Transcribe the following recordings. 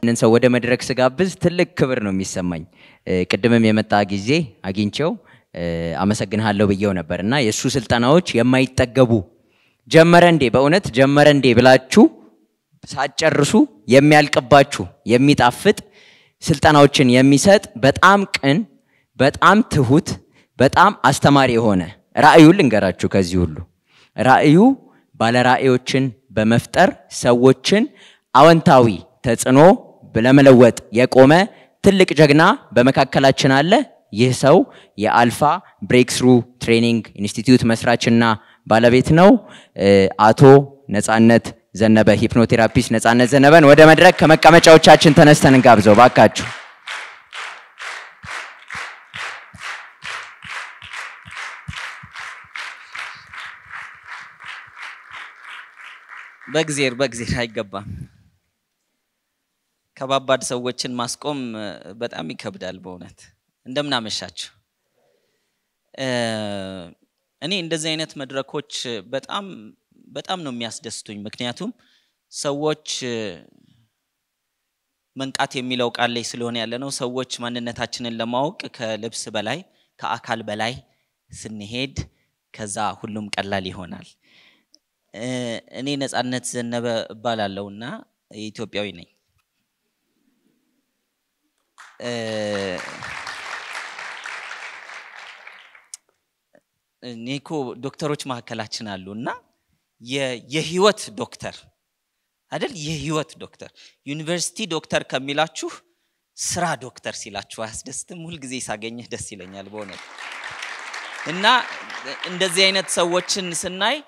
ይህንን ሰው ወደ መድረክ ስጋብዝ ትልቅ ክብር ነው የሚሰማኝ። ቅድምም የመጣ ጊዜ አግኝቼው አመሰግንሃለሁ ብዬው ነበር እና የእሱ ስልጠናዎች የማይጠገቡ ጀመረ እንዴ በእውነት ጀመረ እንዴ ብላችሁ ሳትጨርሱ የሚያልቅባችሁ የሚጣፍጥ ስልጠናዎችን የሚሰጥ በጣም ቅን፣ በጣም ትሁት፣ በጣም አስተማሪ የሆነ ራእዩ ልንገራችሁ። ከዚህ ሁሉ ራእዩ ባለራእዮችን በመፍጠር ሰዎችን አወንታዊ ተጽዕኖ ለመለወጥ የቆመ ትልቅ ጀግና በመካከላችን አለ። ይህ ሰው የአልፋ ብሬክስሩ ትሬኒንግ ኢንስቲትዩት መስራችና ባለቤት ነው። አቶ ነጻነት ዘነበ ሂፕኖቴራፒስት ነጻነት ዘነበን ወደ መድረክ ከመቀመጫዎቻችን ተነስተን እንጋብዘው ባካችሁ። በእግዜር በእግዜር አይገባም። ከባባድ ሰዎችን ማስቆም በጣም ይከብዳል በእውነት። እንደምን አመሻችሁ። እኔ እንደዚህ አይነት መድረኮች በጣም በጣም ነው የሚያስደስቱኝ። ምክንያቱም ሰዎች መንቃት የሚለው ቃል ላይ ስለሆነ ያለ ነው። ሰዎች ማንነታችንን ለማወቅ ከልብስ በላይ ከአካል በላይ ስንሄድ ከዛ ሁሉም ቀላል ይሆናል። እኔ ነጻነት ዘነበ እባላለሁ እና ኢትዮጵያዊ ነኝ። እኔ እኮ ዶክተሮች መካከላችን አሉ እና የህይወት ዶክተር አይደል? የህይወት ዶክተር ዩኒቨርሲቲ ዶክተር ከሚላችሁ ስራ ዶክተር ሲላችሁ አያስደስትም? ሁልጊዜ ሳገኘህ ደስ ይለኛል በእውነት እና እንደዚህ አይነት ሰዎችን ስናይ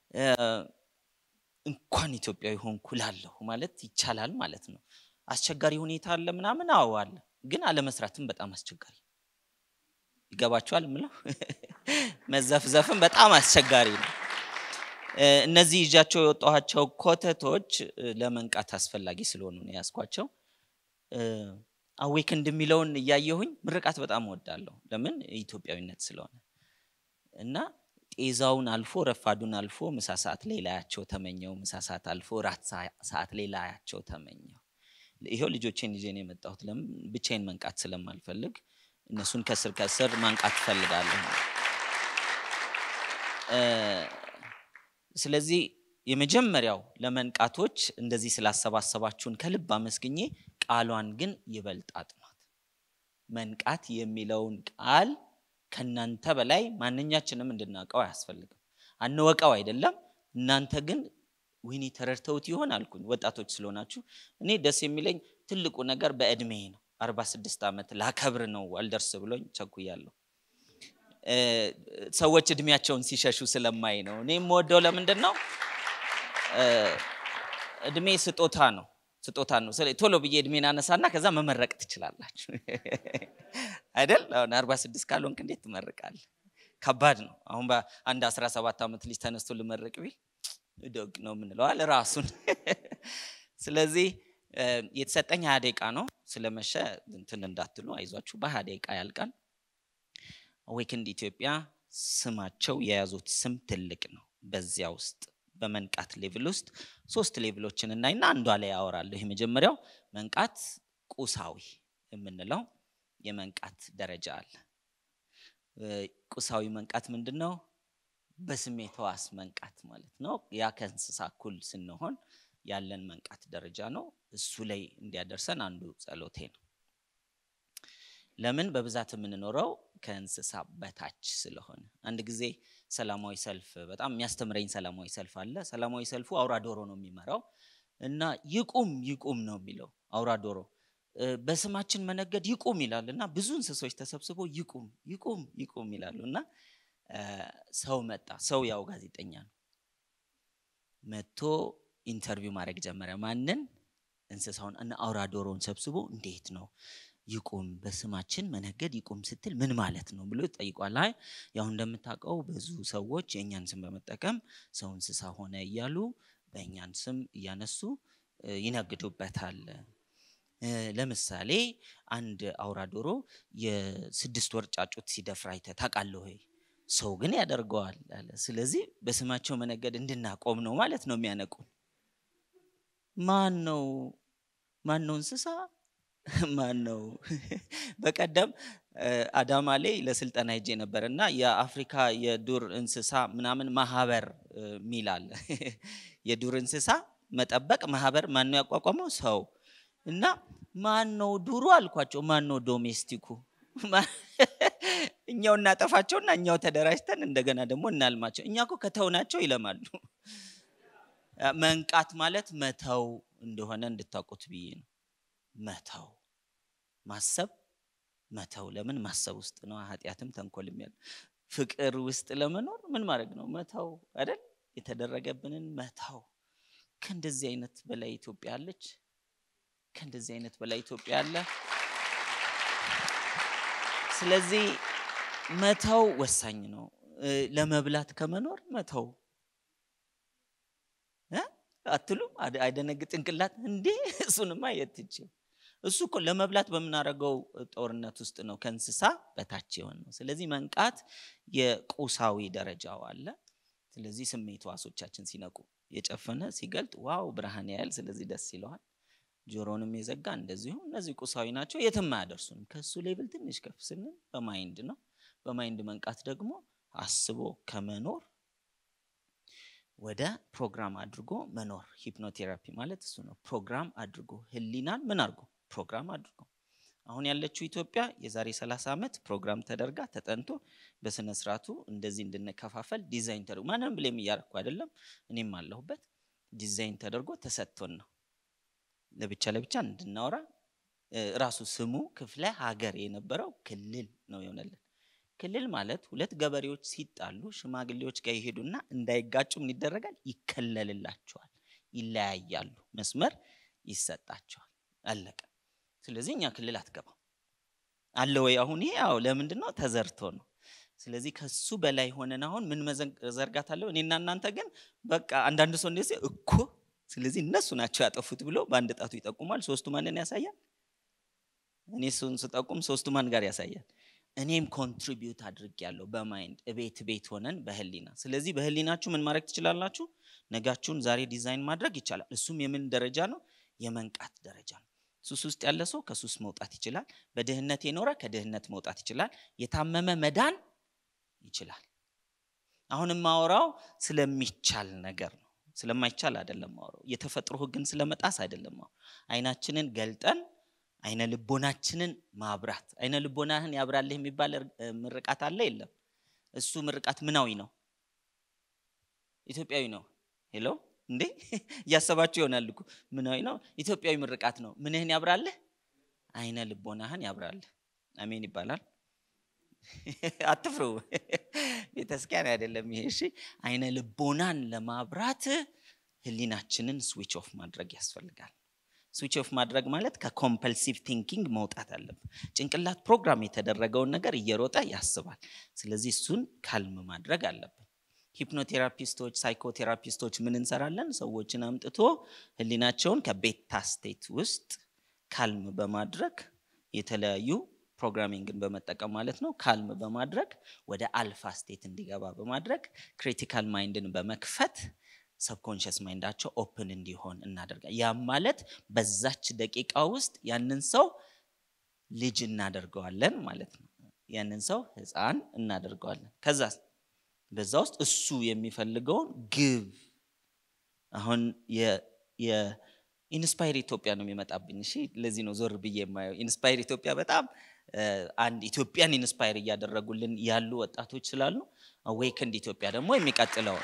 እንኳን ኢትዮጵያዊ ሆንኩ ላለሁ ማለት ይቻላል ማለት ነው። አስቸጋሪ ሁኔታ አለ ምናምን፣ አዎ አለ፣ ግን አለመስራትም በጣም አስቸጋሪ ይገባችኋል ምለው መዘፍዘፍም በጣም አስቸጋሪ ነው። እነዚህ ይዣቸው የወጣኋቸው ኮተቶች ለመንቃት አስፈላጊ ስለሆኑ ነው ያስኳቸው። አዌክንድ የሚለውን እያየሁኝ ምርቃት በጣም እወዳለሁ። ለምን ኢትዮጵያዊነት ስለሆነ እና ጤዛውን አልፎ ረፋዱን አልፎ ምሳ ሰዓት ላይ ላያቸው ተመኘው። ምሳ ሰዓት አልፎ ራት ሰዓት ላይ ላያቸው ተመኘው። ይሄው ልጆቼን ይዤ ነው የመጣሁት። ለምን ብቻዬን መንቃት ስለማልፈልግ እነሱን ከስር ከስር ማንቃት እፈልጋለሁ። ስለዚህ የመጀመሪያው ለመንቃቶች እንደዚህ ስላሰባሰባችሁን ከልብ አመስግኜ ቃሏን ግን ይበልጥ አጥኗት። መንቃት የሚለውን ቃል ከእናንተ በላይ ማንኛችንም እንድናውቀው አያስፈልግም። አንወቀው አይደለም። እናንተ ግን ወይኔ ተረድተውት ይሆን አልኩኝ። ወጣቶች ስለሆናችሁ እኔ ደስ የሚለኝ ትልቁ ነገር በእድሜ ነው። አርባ ስድስት ዓመት ላከብር ነው አልደርስ ብሎኝ ቸኩያለሁ። ሰዎች እድሜያቸውን ሲሸሹ ስለማይ ነው። እኔ የምወደው ለምንድን ነው? እድሜ ስጦታ ነው ስጦታ ነው። ቶሎ ብዬ እድሜን አነሳና ከዛ መመረቅ ትችላላችሁ አይደል? አሁን አርባ ስድስት ካልሆንክ እንዴት ትመርቃለህ? ከባድ ነው። አሁን በአንድ አስራ ሰባት ዓመት ልጅ ተነስቶ ልመርቅ ቢል ደግ ነው የምንለዋል ራሱን። ስለዚህ የተሰጠኝ ሀያ ደቂቃ ነው። ስለመሸ እንትን እንዳትሉ አይዟችሁ፣ በሀያ ደቂቃ ያልቃል። አዌክንድ ኢትዮጵያ ስማቸው የያዙት ስም ትልቅ ነው። በዚያ ውስጥ በመንቃት ሌቭል ውስጥ ሶስት ሌቭሎችን እናይና አንዷ ላይ ያወራለሁ። የመጀመሪያው መንቃት ቁሳዊ የምንለው የመንቃት ደረጃ አለ። ቁሳዊ መንቃት ምንድን ነው? በስሜት ሕዋስ መንቃት ማለት ነው። ያ ከእንስሳ እኩል ስንሆን ያለን መንቃት ደረጃ ነው። እሱ ላይ እንዲያደርሰን አንዱ ጸሎቴ ነው። ለምን በብዛት የምንኖረው ከእንስሳ በታች ስለሆነ። አንድ ጊዜ ሰላማዊ ሰልፍ በጣም የሚያስተምረኝ ሰላማዊ ሰልፍ አለ። ሰላማዊ ሰልፉ አውራ ዶሮ ነው የሚመራው እና ይቁም ይቁም ነው የሚለው አውራ ዶሮ በስማችን መነገድ ይቁም ይላል እና ብዙ እንስሶች ተሰብስበው ይቁም ይቁም ይቁም ይላሉ እና ሰው መጣ። ሰው ያው ጋዜጠኛ ነው። መጥቶ ኢንተርቪው ማድረግ ጀመረ። ማንን? እንስሳውን እና አውራ ዶሮውን ሰብስቦ እንዴት ነው ይቁም በስማችን መነገድ ይቁም ስትል ምን ማለት ነው ብሎ ጠይቋል። አይ ያው እንደምታውቀው ብዙ ሰዎች የእኛን ስም በመጠቀም ሰው እንስሳ ሆነ እያሉ በእኛን ስም እያነሱ ይነግዱበታል። ለምሳሌ አንድ አውራ ዶሮ የስድስት ወር ጫጩት ሲደፍር አይተህ ታውቃለህ ወይ? ሰው ግን ያደርገዋል አለ። ስለዚህ በስማቸው መነገድ እንድናቆም ነው ማለት ነው የሚያነቁን። ማን ነው ማን ነው እንስሳ ማን ነው በቀደም አዳማ ላይ ለስልጠና ሄጄ ነበር እና የአፍሪካ የዱር እንስሳ ምናምን ማህበር ሚል አለ የዱር እንስሳ መጠበቅ ማህበር ማን ነው ያቋቋመው ሰው እና ማን ነው ዱሩ አልኳቸው ማን ነው ዶሜስቲኩ እኛው እናጠፋቸውና እኛው ተደራጅተን እንደገና ደግሞ እናልማቸው እኛ እኮ ከተውናቸው ይለማሉ መንቃት ማለት መተው እንደሆነ እንድታውቁት ብዬ ነው መተው ማሰብ መተው ለምን ማሰብ ውስጥ ነው ኃጢአትም ተንኮልም ያለ ፍቅር ውስጥ ለመኖር ምን ማድረግ ነው መተው አይደል የተደረገብንን መተው ከእንደዚህ አይነት በላይ ኢትዮጵያ አለች ከእንደዚህ አይነት በላይ ኢትዮጵያ አለ ስለዚህ መተው ወሳኝ ነው ለመብላት ከመኖር መተው አትሉም አይደነግ ጭንቅላት እንዴ እሱንማ የትችው እሱ እኮ ለመብላት በምናደርገው ጦርነት ውስጥ ነው ከእንስሳ በታች የሆን ነው ስለዚህ መንቃት የቁሳዊ ደረጃው አለ ስለዚህ ስሜት ዋሶቻችን ሲነቁ የጨፈነ ሲገልጥ ዋው ብርሃን ያያል ስለዚህ ደስ ይለዋል ጆሮንም የዘጋ እንደዚሁ እነዚህ ቁሳዊ ናቸው የትም አያደርሱንም ከእሱ ሌብል ትንሽ ከፍ ስንል በማይንድ ነው በማይንድ መንቃት ደግሞ አስቦ ከመኖር ወደ ፕሮግራም አድርጎ መኖር ሂፕኖቴራፒ ማለት እሱ ነው ፕሮግራም አድርጎ ህሊናን ምን አድርጎ ፕሮግራም አድርጎ አሁን ያለችው ኢትዮጵያ የዛሬ 30 ዓመት ፕሮግራም ተደርጋ ተጠንቶ በስነ ስርዓቱ እንደዚህ እንድንከፋፈል ዲዛይን ተደርጎ ማንም ብሌም እያረኩ አይደለም እኔም አለሁበት ዲዛይን ተደርጎ ተሰጥቶን ነው ለብቻ ለብቻ እንድናወራ ራሱ ስሙ ክፍለ ሀገር የነበረው ክልል ነው የሆነልን ክልል ማለት ሁለት ገበሬዎች ሲጣሉ ሽማግሌዎች ጋር ይሄዱና እንዳይጋጩ ምን ይደረጋል ይከለልላቸዋል ይለያያሉ መስመር ይሰጣቸዋል አለቀ ስለዚህ እኛ ክልል አትገባም አለ ወይ አሁን ይሄ ያው ለምንድን ነው ተዘርቶ ነው ስለዚህ ከሱ በላይ ሆነን አሁን ምን መዘርጋት አለው እኔና እናንተ ግን በቃ አንዳንድ ሰው እንደዚህ እኮ ስለዚህ እነሱ ናቸው ያጠፉት ብሎ በአንድ ጣቱ ይጠቁማል ሶስቱ ማንን ያሳያል እኔ እሱን ስጠቁም ሶስቱ ማን ጋር ያሳያል እኔም ኮንትሪቢዩት አድርግ ያለው በማይንድ እቤት ቤት ሆነን በህሊና ስለዚህ በህሊናችሁ ምን ማድረግ ትችላላችሁ ነጋችሁን ዛሬ ዲዛይን ማድረግ ይቻላል እሱም የምን ደረጃ ነው የመንቃት ደረጃ ነው ሱስ ውስጥ ያለ ሰው ከሱስ መውጣት ይችላል በድህነት የኖረ ከድህነት መውጣት ይችላል የታመመ መዳን ይችላል አሁን የማወራው ስለሚቻል ነገር ነው ስለማይቻል አይደለም ማወራው የተፈጥሮ ህግን ስለመጣስ አይደለም አይናችንን ገልጠን አይነ ልቦናችንን ማብራት አይነ ልቦናህን ያብራልህ የሚባል ምርቃት አለ የለም እሱ ምርቃት ምናዊ ነው ኢትዮጵያዊ ነው ሄሎ እንዴ እያሰባችሁ ይሆናል እኮ ምናዊ ነው ኢትዮጵያዊ ምርቃት ነው ምንህን ያብራልህ አይነ ልቦናህን ያብራልህ አሜን ይባላል አትፍሩ ቤተስኪያን አይደለም ይሄ እሺ አይነ ልቦናን ለማብራት ህሊናችንን ስዊች ኦፍ ማድረግ ያስፈልጋል ስዊች ኦፍ ማድረግ ማለት ከኮምፐልሲቭ ቲንኪንግ መውጣት አለብን ጭንቅላት ፕሮግራም የተደረገውን ነገር እየሮጠ ያስባል ስለዚህ እሱን ካልም ማድረግ አለብን ሂፕኖቴራፒስቶች ሳይኮቴራፒስቶች ምን እንሰራለን ሰዎችን አምጥቶ ህሊናቸውን ከቤታ ስቴት ውስጥ ካልም በማድረግ የተለያዩ ፕሮግራሚንግን በመጠቀም ማለት ነው ካልም በማድረግ ወደ አልፋ ስቴት እንዲገባ በማድረግ ክሪቲካል ማይንድን በመክፈት ሰብኮንሽስ ማይንዳቸው ኦፕን እንዲሆን እናደርጋ ያም ማለት በዛች ደቂቃ ውስጥ ያንን ሰው ልጅ እናደርገዋለን ማለት ነው ያንን ሰው ህፃን እናደርገዋለን ከዛ በዛ ውስጥ እሱ የሚፈልገውን ግብ አሁን ኢንስፓየር ኢትዮጵያ ነው የሚመጣብኝ እሺ ለዚህ ነው ዞር ብዬ የማየው ኢንስፓየር ኢትዮጵያ በጣም አንድ ኢትዮጵያን ኢንስፓየር እያደረጉልን ያሉ ወጣቶች ስላሉ አዌክንድ ኢትዮጵያ ደግሞ የሚቀጥለው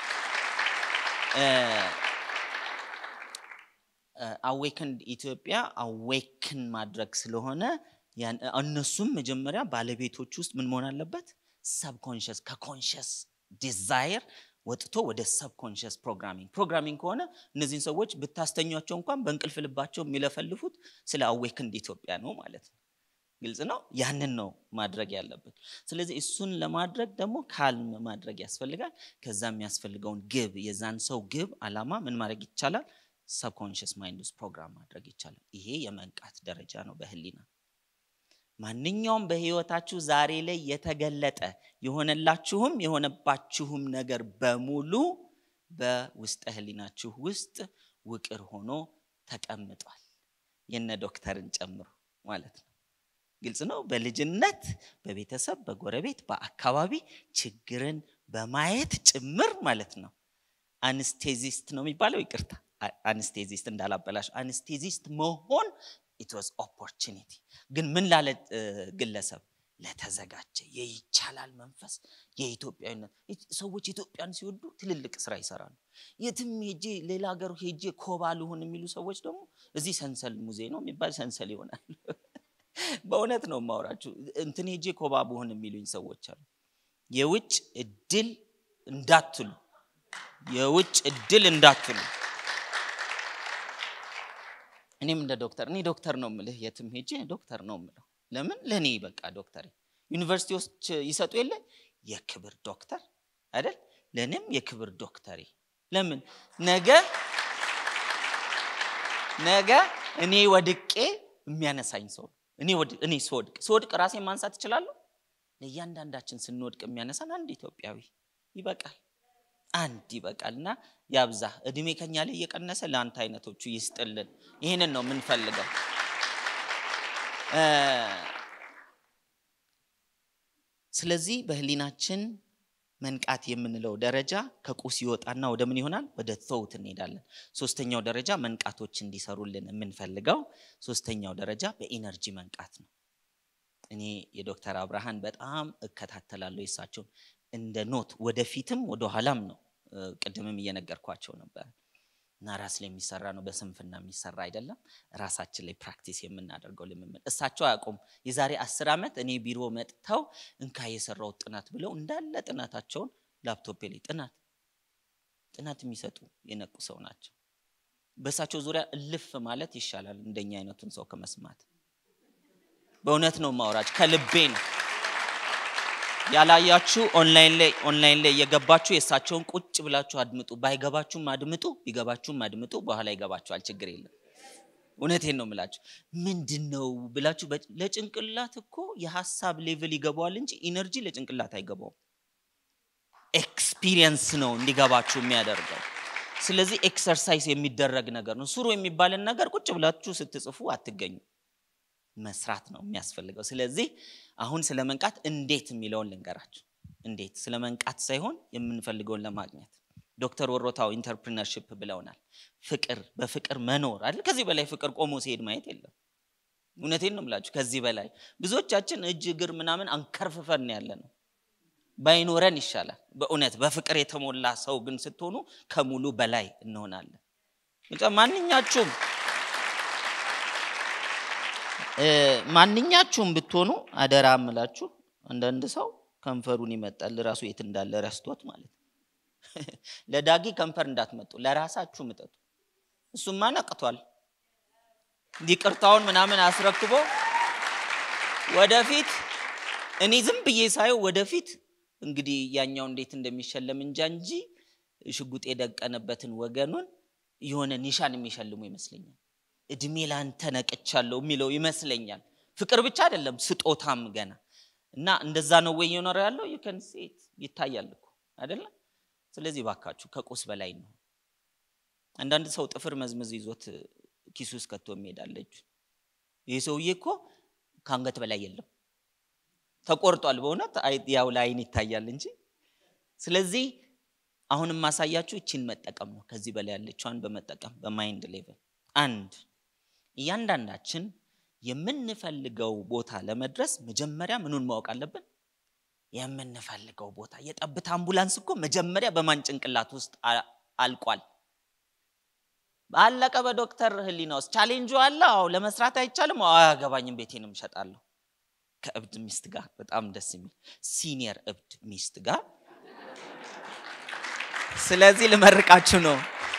አዌክንድ ኢትዮጵያ አዌክን ማድረግ ስለሆነ እነሱም መጀመሪያ ባለቤቶች ውስጥ ምን መሆን አለበት ሰብኮንሽስ ከኮንሽስ ዲዛይር ወጥቶ ወደ ሰብኮንሽስ ፕሮግራሚንግ ፕሮግራሚንግ ከሆነ እነዚህን ሰዎች ብታስተኟቸው እንኳን በእንቅልፍ ልባቸው የሚለፈልፉት ስለ አዌክንድ ኢትዮጵያ ነው ማለት ነው ግልጽ ነው ያንን ነው ማድረግ ያለብን ስለዚህ እሱን ለማድረግ ደግሞ ካልም ማድረግ ያስፈልጋል ከዛ የሚያስፈልገውን ግብ የዛን ሰው ግብ አላማ ምን ማድረግ ይቻላል ሰብኮንሽስ ማይንድ ውስጥ ፕሮግራም ማድረግ ይቻላል ይሄ የመንቃት ደረጃ ነው በህሊና ማንኛውም በህይወታችሁ ዛሬ ላይ የተገለጠ የሆነላችሁም የሆነባችሁም ነገር በሙሉ በውስጠ ህሊናችሁ ውስጥ ውቅር ሆኖ ተቀምጧል የነ ዶክተርን ጨምሮ ማለት ነው። ግልጽ ነው። በልጅነት በቤተሰብ በጎረቤት በአካባቢ ችግርን በማየት ጭምር ማለት ነው። አንስቴዚስት ነው የሚባለው። ይቅርታ አንስቴዚስት እንዳላበላሽ አንስቴዚስት መሆን ኢት ዋዝ ኦፖርቹኒቲ። ግን ምን ላለ ግለሰብ ለተዘጋጀ የይቻላል መንፈስ የኢትዮጵያዊነት ሰዎች ኢትዮጵያን ሲወዱ ትልልቅ ስራ ይሰራሉ። የትም ሄጄ ሌላ ሀገር ሄጄ ኮባ ልሁን የሚሉ ሰዎች ደግሞ እዚህ ሰንሰል ሙዜ ነው የሚባል ሰንሰል ይሆናል። በእውነት ነው የማወራችሁ። እንትን ሄጄ ኮባ ብሆን የሚሉኝ ሰዎች አሉ። የውጭ እድል እንዳትሉ፣ የውጭ እድል እንዳትሉ። እኔም እንደ ዶክተር እኔ ዶክተር ነው የምልህ፣ የትም ሄጄ ዶክተር ነው የምለው። ለምን ለእኔ በቃ ዶክተር ዩኒቨርሲቲዎች ይሰጡ የለ የክብር ዶክተር አይደል? ለእኔም የክብር ዶክተሬ ለምን ነገ ነገ እኔ ወድቄ የሚያነሳኝ ሰው እኔ እኔ ስወድቅ ስወድቅ ራሴን ማንሳት እችላለሁ። ለእያንዳንዳችን ስንወድቅ የሚያነሳን አንድ ኢትዮጵያዊ ይበቃል፣ አንድ ይበቃል። እና ያብዛ እድሜ ከኛ ላይ እየቀነሰ ለአንተ አይነቶቹ ይስጥልን። ይህንን ነው የምንፈልገው። ስለዚህ በህሊናችን መንቃት የምንለው ደረጃ ከቁስ ይወጣና ወደ ምን ይሆናል? ወደ ተውት እንሄዳለን። ሶስተኛው ደረጃ መንቃቶች እንዲሰሩልን የምንፈልገው ሶስተኛው ደረጃ በኢነርጂ መንቃት ነው። እኔ የዶክተር አብርሃን በጣም እከታተላለሁ የሳቸውን እንደ ኖት ወደፊትም ወደኋላም ነው። ቅድምም እየነገርኳቸው ነበር እና ራስ ላይ የሚሰራ ነው፣ በስንፍና የሚሰራ አይደለም። ራሳችን ላይ ፕራክቲስ የምናደርገው ልምምድ። እሳቸው አያውቁም። የዛሬ አስር ዓመት እኔ ቢሮ መጥተው እንካ የሰራው ጥናት ብለው እንዳለ ጥናታቸውን ላፕቶፕ ላይ ጥናት ጥናት የሚሰጡ የነቁ ሰው ናቸው። በእሳቸው ዙሪያ እልፍ ማለት ይሻላል እንደኛ አይነቱን ሰው ከመስማት። በእውነት ነው ማውራች፣ ከልቤ ነው። ያላያችሁ ኦንላይን ላይ ኦንላይን ላይ እየገባችሁ የእሳቸውን ቁጭ ብላችሁ አድምጡ። ባይገባችሁም አድምጡ፣ ቢገባችሁም አድምጡ። በኋላ ይገባችኋል፣ ችግር የለም። እውነቴን ነው የምላችሁ። ምንድን ነው ብላችሁ ለጭንቅላት እኮ የሀሳብ ሌቭል ይገባዋል እንጂ ኢነርጂ ለጭንቅላት አይገባውም። ኤክስፒሪየንስ ነው እንዲገባችሁ የሚያደርገው። ስለዚህ ኤክሰርሳይዝ የሚደረግ ነገር ነው። ስሩ የሚባልን ነገር ቁጭ ብላችሁ ስትጽፉ አትገኙ። መስራት ነው የሚያስፈልገው። ስለዚህ አሁን ስለ መንቃት እንዴት የሚለውን ልንገራችሁ። እንዴት ስለ መንቃት ሳይሆን የምንፈልገውን ለማግኘት ዶክተር ወሮታው ኢንተርፕሪነርሽፕ ብለውናል። ፍቅር በፍቅር መኖር አይደል? ከዚህ በላይ ፍቅር ቆሞ ሲሄድ ማየት የለም። እውነቴን ነው የምላችሁ። ከዚህ በላይ ብዙዎቻችን እጅ እግር ምናምን አንከርፍፈን ያለ ነው። ባይኖረን ይሻላል። በእውነት በፍቅር የተሞላ ሰው ግን ስትሆኑ ከሙሉ በላይ እንሆናለን። ማንኛችሁም ማንኛችሁም ብትሆኑ አደራ እምላችሁ፣ አንዳንድ ሰው ከንፈሩን ይመጣል ራሱ የት እንዳለ ረስቶት ማለት ነው። ለዳጊ ከንፈር እንዳትመጡ፣ ለራሳችሁ ምጠጡ። እሱማ ነቅቷል። ይቅርታውን ምናምን አስረክቦ ወደፊት እኔ ዝም ብዬ ሳየው ወደፊት እንግዲህ ያኛው እንዴት እንደሚሸለም እንጃ እንጂ ሽጉጥ የደቀነበትን ወገኑን የሆነ ኒሻን የሚሸልሙ ይመስለኛል። እድሜ ላንተ ነቅቻለሁ የሚለው ይመስለኛል። ፍቅር ብቻ አይደለም ስጦታም ገና እና እንደዛ ነው ወይ እየኖረ ያለው ዩከን ሴት ይታያል እኮ አይደለም። ስለዚህ ባካችሁ ከቁስ በላይ ነው። አንዳንድ ሰው ጥፍር መዝመዝ ይዞት ኪሱ ውስጥ ከቶ የሚሄዳለ እጁን። ይህ ሰውዬ እኮ ከአንገት በላይ የለም ተቆርጧል። በእውነት ያው ለአይን ይታያል እንጂ። ስለዚህ አሁን የማሳያችሁ ይችን መጠቀም ነው። ከዚህ በላይ ያለችዋን በመጠቀም በማይንድ ሌቭል አንድ እያንዳንዳችን የምንፈልገው ቦታ ለመድረስ መጀመሪያ ምኑን ማወቅ አለብን? የምንፈልገው ቦታ። የጠብታ አምቡላንስ እኮ መጀመሪያ በማን ጭንቅላት ውስጥ አልቋል? አለቀ። በዶክተር ህሊና ውስጥ ቻሌንጁ አለ። አዎ ለመስራት አይቻልም። አዎ አያገባኝም፣ ቤቴንም እሸጣለሁ። ከእብድ ሚስት ጋር በጣም ደስ የሚል ሲኒየር እብድ ሚስት ጋር ስለዚህ ልመርቃችሁ ነው።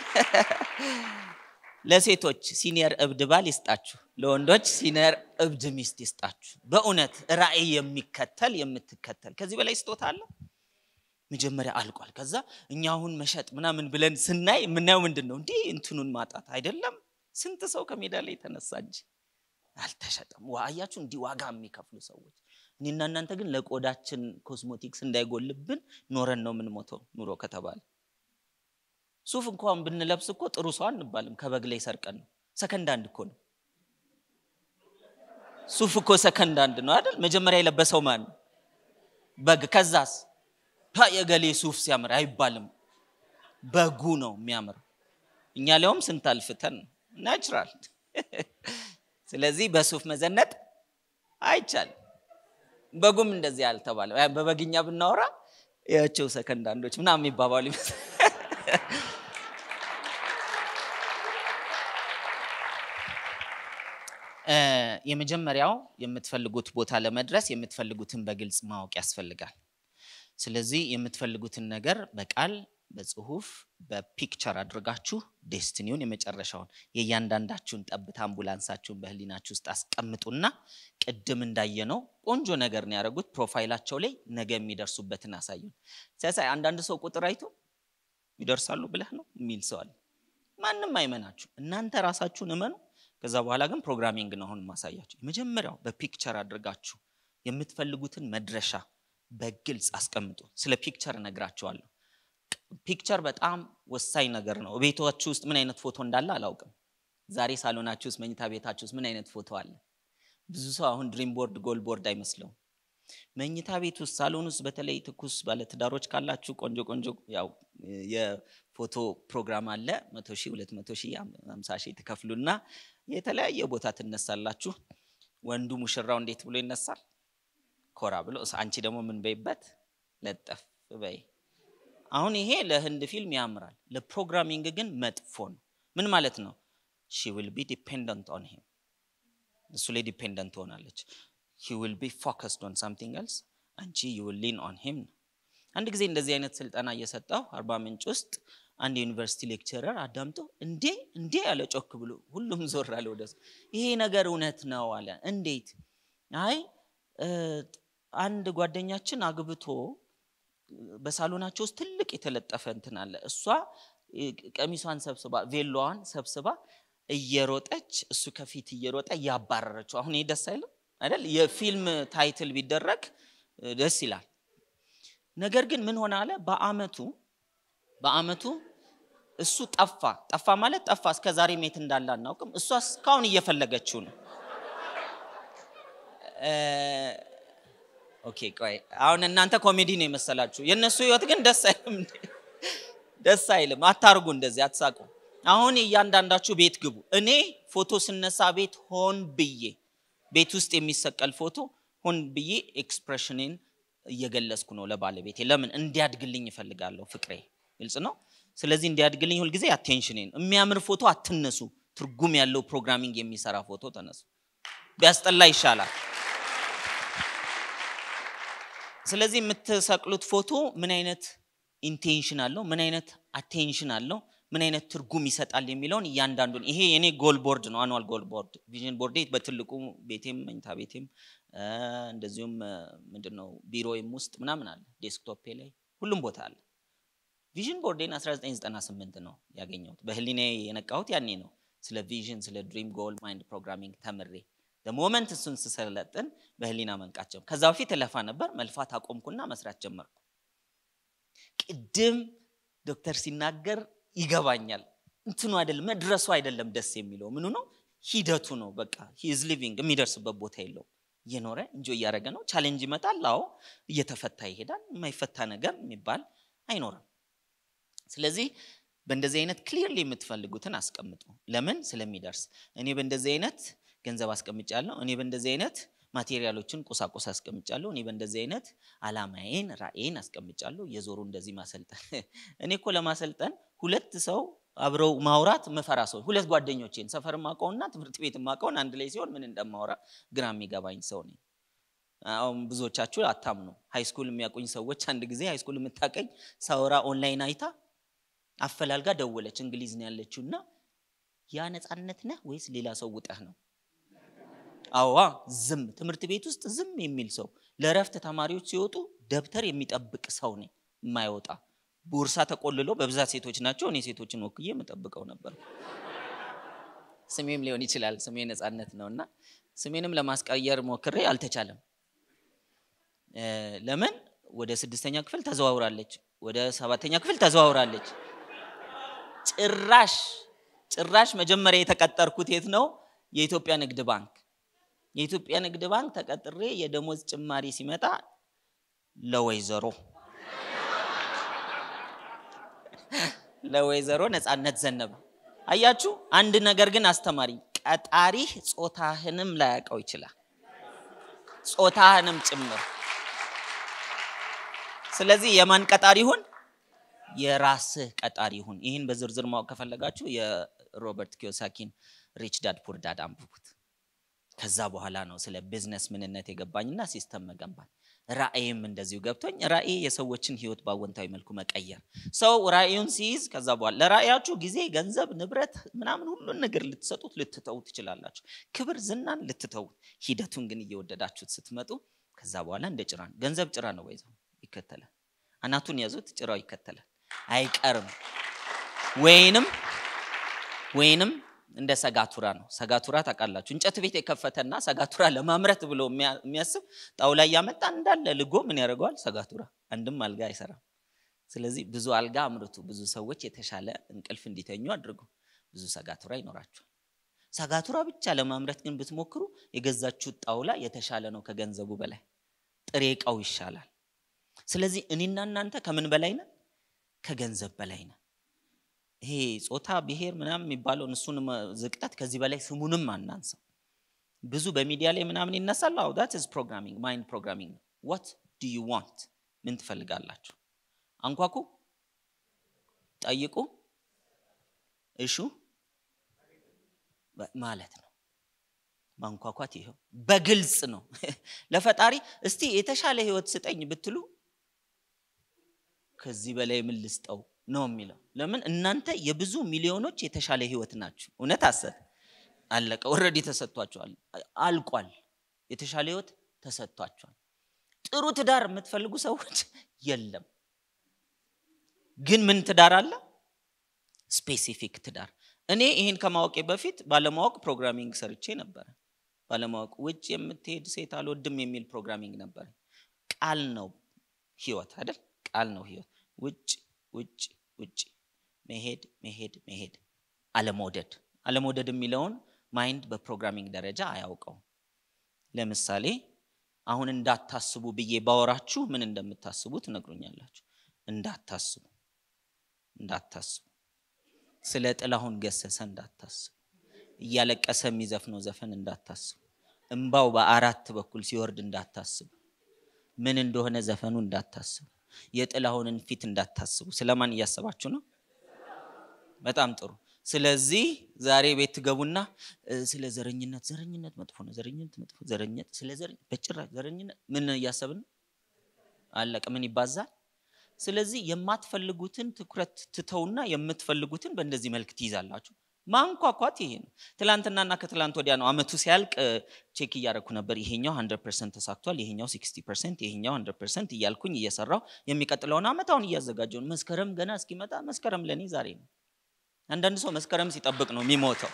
ለሴቶች ሲኒየር እብድ ባል ይስጣችሁ፣ ለወንዶች ሲኒየር እብድ ሚስት ይስጣችሁ። በእውነት ራእይ የሚከተል የምትከተል ከዚህ በላይ ስጦታ አለ? መጀመሪያ አልቋል። ከዛ እኛ አሁን መሸጥ ምናምን ብለን ስናይ የምናየው ምንድን ነው? እንዲህ እንትኑን ማጣት አይደለም። ስንት ሰው ከሜዳ ላይ የተነሳ እንጂ አልተሸጠም። አያችሁ፣ እንዲህ ዋጋ የሚከፍሉ ሰዎች። እኔና እናንተ ግን ለቆዳችን ኮስሞቲክስ እንዳይጎልብን ኖረን ነው የምንሞተው ኑሮ ከተባለ ሱፍ እንኳን ብንለብስ እኮ ጥሩ ሰው አንባልም። ከበግ ላይ ሰርቀን ነው። ሰከንድ አንድ እኮ ነው። ሱፍ እኮ ሰከንድ አንድ ነው አይደል? መጀመሪያ የለበሰው ማን ነው? በግ። ከዛስ ፓ የገሌ ሱፍ ሲያምር አይባልም፣ በጉ ነው የሚያምር። እኛ ሊያውም ስንት አልፍተን ናቹራል። ስለዚህ በሱፍ መዘነጥ አይቻልም። በጉም እንደዚህ አልተባለም። በበግኛ ብናወራ ያቸው ሰከንድ አንዶች ምናምን የሚባባሉ ይመስል የመጀመሪያው የምትፈልጉት ቦታ ለመድረስ የምትፈልጉትን በግልጽ ማወቅ ያስፈልጋል። ስለዚህ የምትፈልጉትን ነገር በቃል በጽሁፍ በፒክቸር አድርጋችሁ ዴስትኒውን የመጨረሻውን የእያንዳንዳችሁን ጠብታ አምቡላንሳችሁን በህሊናችሁ ውስጥ አስቀምጡና ቅድም እንዳየነው ቆንጆ ነገር ነው ያደረጉት። ፕሮፋይላቸው ላይ ነገ የሚደርሱበትን አሳዩን። ሲያሳይ አንዳንድ ሰው ቁጥር አይቶ ይደርሳሉ ብለህ ነው የሚል ሰው አለ። ማንም አይመናችሁ፣ እናንተ ራሳችሁን እመኑ። ከዛ በኋላ ግን ፕሮግራሚንግ ነው አሁን ማሳያችሁ። የመጀመሪያው በፒክቸር አድርጋችሁ የምትፈልጉትን መድረሻ በግልጽ አስቀምጡ። ስለ ፒክቸር እነግራችኋለሁ። ፒክቸር በጣም ወሳኝ ነገር ነው። ቤታችሁ ውስጥ ምን አይነት ፎቶ እንዳለ አላውቅም። ዛሬ ሳሎናችሁ ውስጥ፣ መኝታ ቤታችሁ ውስጥ ምን አይነት ፎቶ አለ? ብዙ ሰው አሁን ድሪም ቦርድ፣ ጎል ቦርድ አይመስለውም። መኝታ ቤት ውስጥ፣ ሳሎን ውስጥ በተለይ ትኩስ ባለትዳሮች ካላችሁ ቆንጆ ቆንጆ ያው የፎቶ ፕሮግራም አለ። መቶ ሺህ ሁለት መቶ ሺህ ሃምሳ ሺህ ትከፍሉና የተለያየ ቦታ ትነሳላችሁ። ወንዱ ሙሽራው እንዴት ብሎ ይነሳል? ኮራ ብሎ፣ አንቺ ደግሞ ምን በይበት ለጠፍ በይ አሁን ይሄ ለህንድ ፊልም ያምራል፣ ለፕሮግራሚንግ ግን መጥፎ ነው። ምን ማለት ነው? ሺ ዊል ቢ ዲፔንደንት ኦን ሂም፣ እሱ ላይ ዲፔንደንት ትሆናለች። ሂ ዊል ቢ ፎከስድ ኦን ሳምቲንግ ኤልስ፣ አንቺ ዩ ዊል ሊን ኦን ሂም ነው። አንድ ጊዜ እንደዚህ አይነት ስልጠና እየሰጠው አርባ ምንጭ ውስጥ አንድ የዩኒቨርሲቲ ሌክቸረር አዳምጦ እንዴ እንዴ ያለ ጮክ ብሎ ሁሉም ዞር አለ ወደሱ። ይሄ ነገር እውነት ነው አለ። እንዴት? አይ አንድ ጓደኛችን አግብቶ በሳሎናቸው ውስጥ ትልቅ የተለጠፈ እንትን አለ። እሷ ቀሚሷን ሰብስባ ቬሎዋን ሰብስባ እየሮጠች እሱ ከፊት እየሮጠ እያባረረችው። አሁን ይህ ደስ አይልም አይደል? የፊልም ታይትል ቢደረግ ደስ ይላል። ነገር ግን ምን ሆነ አለ በአመቱ በአመቱ እሱ ጠፋ። ጠፋ ማለት ጠፋ። እስከ ዛሬ ሜት እንዳለ አናውቅም። እሷ እስካሁን እየፈለገችው ነው። ኦኬ ቆይ አሁን እናንተ ኮሜዲ ነው የመሰላችሁ። የእነሱ ህይወት ግን ደስ አይልም፣ ደስ አይልም። አታርጉ፣ እንደዚህ አትሳቁ። አሁን እያንዳንዳችሁ ቤት ግቡ። እኔ ፎቶ ስነሳ ቤት ሆን ብዬ ቤት ውስጥ የሚሰቀል ፎቶ ሆን ብዬ ኤክስፕሬሽኔን እየገለጽኩ ነው ለባለቤቴ። ለምን እንዲያድግልኝ እፈልጋለሁ። ፍቅሬ ግልጽ ነው። ስለዚህ እንዲያድግልኝ ሁልጊዜ አቴንሽኔን የሚያምር ፎቶ አትነሱ። ትርጉም ያለው ፕሮግራሚንግ የሚሰራ ፎቶ ተነሱ። ቢያስጠላ ይሻላል። ስለዚህ የምትሰቅሉት ፎቶ ምን አይነት ኢንቴንሽን አለው፣ ምን አይነት አቴንሽን አለው፣ ምን አይነት ትርጉም ይሰጣል የሚለውን እያንዳንዱን ይሄ የኔ ጎል ቦርድ ነው፣ አኑዋል ጎል ቦርድ ቪዥን ቦርዴ በትልቁ ቤቴም መኝታ ቤቴም እንደዚሁም ምንድነው ቢሮዬም ውስጥ ምናምን አለ፣ ዴስክቶፔ ላይ ሁሉም ቦታ አለ። ቪዥን ቦርዴን 1998 ነው ያገኘሁት። በህሊኔ የነቃሁት ያኔ ነው። ስለ ቪዥን ስለ ድሪም ጎል ማይንድ ፕሮግራሚንግ ተምሬ ሞመንት እሱን ስሰለጥን በህሊና መንቃት ጀመርኩ። ከዛ በፊት እለፋ ነበር፣ መልፋት አቆምኩና መስራት ጀመርኩ። ቅድም ዶክተር ሲናገር ይገባኛል። እንትኑ አይደለም መድረሱ አይደለም ደስ የሚለው ምኑ ነው ሂደቱ ነው። በቃ ሂዝ ሊቪንግ የሚደርስበት ቦታ የለውም። እየኖረ እንጆ እያደረገ ነው። ቻሌንጅ ይመጣል። አዎ እየተፈታ ይሄዳል። የማይፈታ ነገር የሚባል አይኖርም። ስለዚህ በእንደዚህ አይነት ክሊርሊ የምትፈልጉትን አስቀምጡ። ለምን ስለሚደርስ እኔ በእንደዚህ አይነት ገንዘብ አስቀምጫለሁ። እኔ በእንደዚህ አይነት ማቴሪያሎችን ቁሳቁስ አስቀምጫለሁ። እኔ በእንደዚህ አይነት አላማዬን ራእይን አስቀምጫለሁ። የዞሩ እንደዚህ ማሰልጠን እኔ እኮ ለማሰልጠን ሁለት ሰው አብረው ማውራት መፈራ ሰው ሁለት ጓደኞቼን ሰፈር ማቀውና ትምህርት ቤት ማቀውን አንድ ላይ ሲሆን ምን እንደማወራ ግራ የሚገባኝ ሰው ነኝ። አሁን ብዙዎቻችሁ አታምኑ። ሃይስኩል የሚያውቁኝ ሰዎች አንድ ጊዜ ሃይስኩል የምታቀኝ ሳወራ ኦንላይን አይታ አፈላልጋ ደወለች። እንግሊዝ ነው ያለችው እና ያ ነፃነት ነህ ወይስ ሌላ ሰው ውጠህ ነው? አዋ ዝም ትምህርት ቤት ውስጥ ዝም የሚል ሰው ለእረፍት ተማሪዎች ሲወጡ ደብተር የሚጠብቅ ሰው ነኝ የማይወጣ ቦርሳ ተቆልሎ በብዛት ሴቶች ናቸው እኔ ሴቶችን ወክዬ የምጠብቀው ነበር ስሜም ሊሆን ይችላል ስሜ ነፃነት ነው እና ስሜንም ለማስቀየር ሞክሬ አልተቻለም ለምን ወደ ስድስተኛ ክፍል ተዘዋውራለች ወደ ሰባተኛ ክፍል ተዘዋውራለች ጭራሽ ጭራሽ መጀመሪያ የተቀጠርኩት የት ነው የኢትዮጵያ ንግድ ባንክ የኢትዮጵያ ንግድ ባንክ ተቀጥሬ የደሞዝ ጭማሪ ሲመጣ ለወይዘሮ ለወይዘሮ ነፃነት ዘነበ። አያችሁ፣ አንድ ነገር ግን አስተማሪ ቀጣሪህ ጾታህንም ላያውቀው ይችላል፣ ጾታህንም ጭምር። ስለዚህ የማን ቀጣሪ ይሁን? የራስህ ቀጣሪ ይሁን። ይህን በዝርዝር ማወቅ ከፈለጋችሁ የሮበርት ኪዮሳኪን ሪች ዳድ ፑር ዳድ አንብቡት። ከዛ በኋላ ነው ስለ ቢዝነስ ምንነት የገባኝና ሲስተም መገንባት ራእይም እንደዚሁ ገብቶኝ ራእይ የሰዎችን ህይወት በአወንታዊ መልኩ መቀየር ሰው ራእዩን ሲይዝ ከዛ በኋላ ለራእያችሁ ጊዜ ገንዘብ ንብረት ምናምን ሁሉን ነገር ልትሰጡት ልትተዉት ትችላላችሁ ክብር ዝናን ልትተዉት ሂደቱን ግን እየወደዳችሁት ስትመጡ ከዛ በኋላ እንደ ጭራ ነው ገንዘብ ጭራ ነው ወይዘው ይከተላል አናቱን ያዙት ጭራው ይከተላል አይቀርም ወይንም ወይንም እንደ ሰጋቱራ ነው። ሰጋቱራ ታውቃላችሁ፣ እንጨት ቤት የከፈተና ሰጋቱራ ለማምረት ብሎ የሚያስብ ጣውላ እያመጣ እንዳለ ልጎ ምን ያደርገዋል? ሰጋቱራ አንድም አልጋ አይሰራም። ስለዚህ ብዙ አልጋ አምርቱ፣ ብዙ ሰዎች የተሻለ እንቅልፍ እንዲተኙ አድርጉ፣ ብዙ ሰጋቱራ ይኖራችኋል። ሰጋቱራ ብቻ ለማምረት ግን ብትሞክሩ የገዛችሁት ጣውላ የተሻለ ነው ከገንዘቡ በላይ ጥሬ እቃው ይሻላል። ስለዚህ እኔና እናንተ ከምን በላይ ነን? ከገንዘብ በላይ ነን። ይሄ ጾታ ብሔር ምናምን የሚባለውን እሱን ዝቅጠት ከዚህ በላይ ስሙንም አናንሰው። ብዙ በሚዲያ ላይ ምናምን ይነሳል። አዎ ዳት ኢዝ ፕሮግራሚንግ ማይንድ ፕሮግራሚንግ ነው። ዋት ዱ ዩ ዋንት ምን ትፈልጋላችሁ? አንኳኩ፣ ጠይቁ፣ እሹ ማለት ነው። ማንኳኳት ይኸው በግልጽ ነው ለፈጣሪ እስቲ የተሻለ ህይወት ስጠኝ ብትሉ ከዚህ በላይ ምን ልስጠው ነው የሚለው። ለምን እናንተ የብዙ ሚሊዮኖች የተሻለ ህይወት ናችሁ። እውነት አሰብ አለቀ። ኦልሬዲ ተሰጥቷቸዋል፣ አልቋል። የተሻለ ህይወት ተሰጥቷቸዋል። ጥሩ ትዳር የምትፈልጉ ሰዎች የለም። ግን ምን ትዳር አለ? ስፔሲፊክ ትዳር። እኔ ይህን ከማወቄ በፊት ባለማወቅ ፕሮግራሚንግ ሰርቼ ነበረ። ባለማወቅ ውጭ የምትሄድ ሴት አልወድም የሚል ፕሮግራሚንግ ነበረ። ቃል ነው ህይወት አይደል? ቃል ነው ህይወት ውጭ ውጭ ውጭ መሄድ መሄድ መሄድ አለመውደድ አለመውደድ የሚለውን ማይንድ በፕሮግራሚንግ ደረጃ አያውቀው ለምሳሌ አሁን እንዳታስቡ ብዬ ባወራችሁ ምን እንደምታስቡ ትነግሩኛላችሁ እንዳታስቡ እንዳታስቡ ስለ ጥላሁን ገሰሰ እንዳታስቡ እያለቀሰ የሚዘፍነው ዘፈን እንዳታስቡ እምባው በአራት በኩል ሲወርድ እንዳታስቡ ምን እንደሆነ ዘፈኑ እንዳታስቡ የጥላሁንን ፊት እንዳታስቡ። ስለማን እያሰባችሁ ነው? በጣም ጥሩ። ስለዚህ ዛሬ ቤት ትገቡና ስለ ዘረኝነት ዘረኝነት መጥፎ ነው፣ ዘረኝነት መጥፎ ዘረኝነት ስለ ዘረኝነት በጭራሽ ዘረኝነት ምን እያሰብን አለቀ። ምን ይባዛል? ስለዚህ የማትፈልጉትን ትኩረት ትተውና የምትፈልጉትን በእንደዚህ መልክ ትይዛላችሁ። ማንኳኳት ይሄ ነው። ትላንትናና ከትላንት ወዲያ ነው አመቱ ሲያልቅ ቼክ እያደረኩ ነበር። ይሄኛው 100 ፐርሰንት ተሳክቷል፣ ይሄኛው 60 ፐርሰንት፣ ይሄኛው 100 ፐርሰንት እያልኩኝ እየሰራው የሚቀጥለውን አመት አሁን እያዘጋጀው ነው። መስከረም ገና እስኪመጣ መስከረም ለእኔ ዛሬ ነው። አንዳንድ ሰው መስከረም ሲጠብቅ ነው የሚሞተው።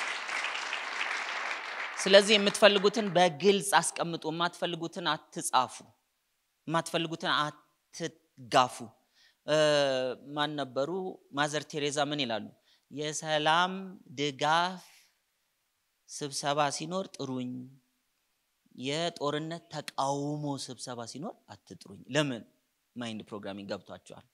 ስለዚህ የምትፈልጉትን በግልጽ አስቀምጡ። የማትፈልጉትን አትጻፉ። የማትፈልጉትን አትጋፉ። ማን ነበሩ? ማዘር ቴሬዛ ምን ይላሉ? የሰላም ድጋፍ ስብሰባ ሲኖር ጥሩኝ፣ የጦርነት ተቃውሞ ስብሰባ ሲኖር አትጥሩኝ። ለምን? ማይንድ ፕሮግራሚንግ ገብቷቸዋል።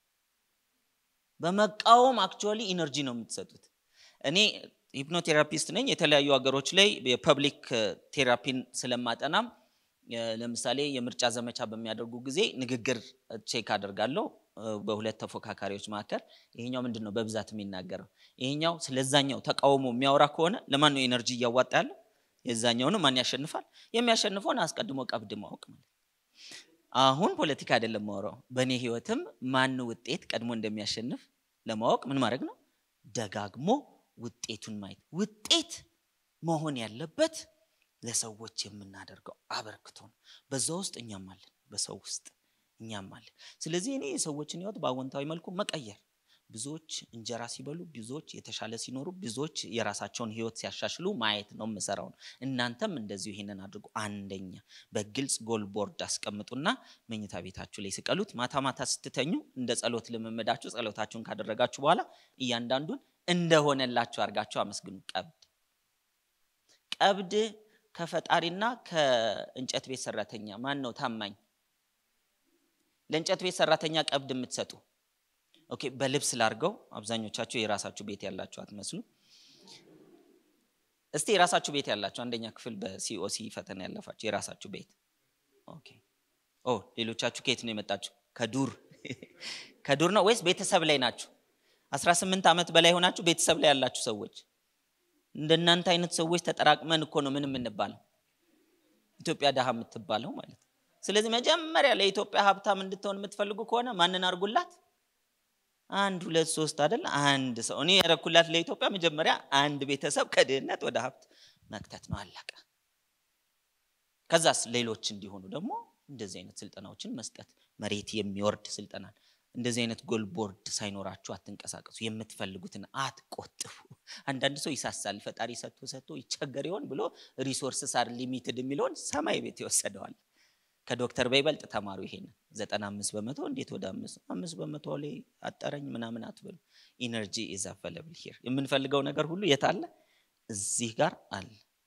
በመቃወም አክቹዋሊ ኢነርጂ ነው የምትሰጡት። እኔ ሂፕኖቴራፒስት ነኝ። የተለያዩ ሀገሮች ላይ የፐብሊክ ቴራፒን ስለማጠናም ለምሳሌ የምርጫ ዘመቻ በሚያደርጉ ጊዜ ንግግር ቼክ አደርጋለሁ በሁለት ተፎካካሪዎች መካከል። ይሄኛው ምንድን ነው በብዛት የሚናገረው? ይሄኛው ስለዛኛው ተቃውሞ የሚያወራ ከሆነ ለማን ነው ኤነርጂ እያዋጣ ያለው? የዛኛውን ማን ያሸንፋል? የሚያሸንፈውን አስቀድሞ ቀብድ ማወቅ ማለት አሁን ፖለቲካ አይደለም ማወራው። በእኔ ህይወትም ማን ውጤት ቀድሞ እንደሚያሸንፍ ለማወቅ ምን ማድረግ ነው? ደጋግሞ ውጤቱን ማየት። ውጤት መሆን ያለበት ለሰዎች የምናደርገው አበርክቶ ነው። በዛ ውስጥ እኛም አለን፣ በሰው ውስጥ እኛም አለን። ስለዚህ እኔ የሰዎችን ህይወት በአዎንታዊ መልኩ መቀየር፣ ብዙዎች እንጀራ ሲበሉ፣ ብዙዎች የተሻለ ሲኖሩ፣ ብዙዎች የራሳቸውን ህይወት ሲያሻሽሉ ማየት ነው የምሰራው ነው። እናንተም እንደዚሁ ይሄንን አድርጉ። አንደኛ በግልጽ ጎል ቦርድ አስቀምጡና መኝታ ቤታችሁ ላይ ስቀሉት። ማታ ማታ ስትተኙ እንደ ጸሎት ልምምዳችሁ ጸሎታችሁን ካደረጋችሁ በኋላ እያንዳንዱን እንደሆነላችሁ አድርጋችሁ አመስግኑ። ቀብድ ቀብድ ከፈጣሪና ከእንጨት ቤት ሰራተኛ ማን ነው ታማኝ? ለእንጨት ቤት ሰራተኛ ቀብድ የምትሰጡ ኦኬ፣ በልብስ ላርገው። አብዛኞቻችሁ የራሳችሁ ቤት ያላችሁ አትመስሉ። እስቲ የራሳችሁ ቤት ያላችሁ አንደኛ ክፍል በሲኦሲ ፈተና ያለፋችሁ የራሳችሁ ቤት ኦኬ። ኦ ሌሎቻችሁ ከየት ነው የመጣችሁ? ከዱር ከዱር ነው ወይስ ቤተሰብ ላይ ናችሁ? 18 ዓመት በላይ ሆናችሁ ቤተሰብ ላይ ያላችሁ ሰዎች እንደናንተ አይነት ሰዎች ተጠራቅመን እኮ ነው ምን የምንባለው ኢትዮጵያ ድሃ የምትባለው ማለት ነው። ስለዚህ መጀመሪያ ለኢትዮጵያ ሀብታም እንድትሆን የምትፈልጉ ከሆነ ማንን አድርጉላት? አንድ ሁለት ሶስት አይደል? አንድ ሰው እኔ ያረኩላት ለኢትዮጵያ መጀመሪያ አንድ ቤተሰብ ከድህነት ወደ ሀብት መክተት ነው። አለቀ። ከዛስ ሌሎች እንዲሆኑ ደግሞ እንደዚህ አይነት ስልጠናዎችን መስጠት፣ መሬት የሚወርድ ስልጠናን እንደዚህ አይነት ጎል ቦርድ ሳይኖራችሁ አትንቀሳቀሱ። የምትፈልጉትን አትቆጥቡ። አንዳንድ ሰው ይሳሳል። ፈጣሪ ሰጥቶ ሰጥቶ ይቸገር ይሆን ብሎ ሪሶርስስ አር ሊሚትድ የሚለውን ሰማይ ቤት ይወሰደዋል። ከዶክተር በይበልጥ ተማሩ። ይሄን ዘጠና አምስት በመቶ እንዴት ወደ አምስት አምስት በመቶ ላይ አጠረኝ ምናምን አትበሉ። ኢነርጂ ኢዝ አቬለብል ሂር። የምንፈልገው ነገር ሁሉ የት አለ? እዚህ ጋር አለ።